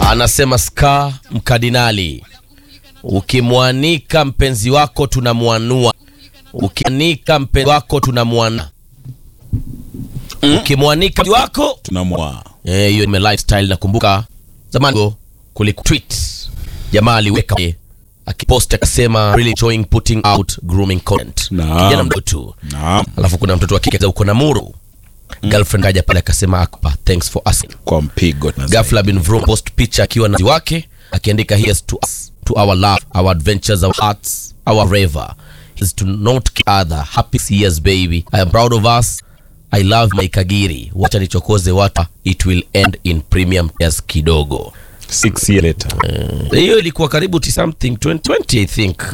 Anasema ska mkardinali, ukimwanika mpenzi wako tunamwanua, ukimwanika mpenzi wako tunamwana, ukimwanika mpenzi wako tunamwa Eh, hiyo ni lifestyle. Nakumbuka zamani kuliko tweet jamaa aliweka akipost akasema really enjoying putting out grooming content. Naam. Kijana mdogo tu. naam, Alafu kuna mtoto wa kike za uko na muru. Girlfriend kaja pale akasema akpa thanks for asking. kwa mpigo na Ghafla bin Vroom post picha akiwa na wake akiandika here's to us to our love our adventures our hearts our raver is to not kill other happy years baby I am proud of us I love my Kagiri wacha nichokoze watu it will end in premium tears kidogo six year later hiyo ilikuwa karibu to something 2020 I think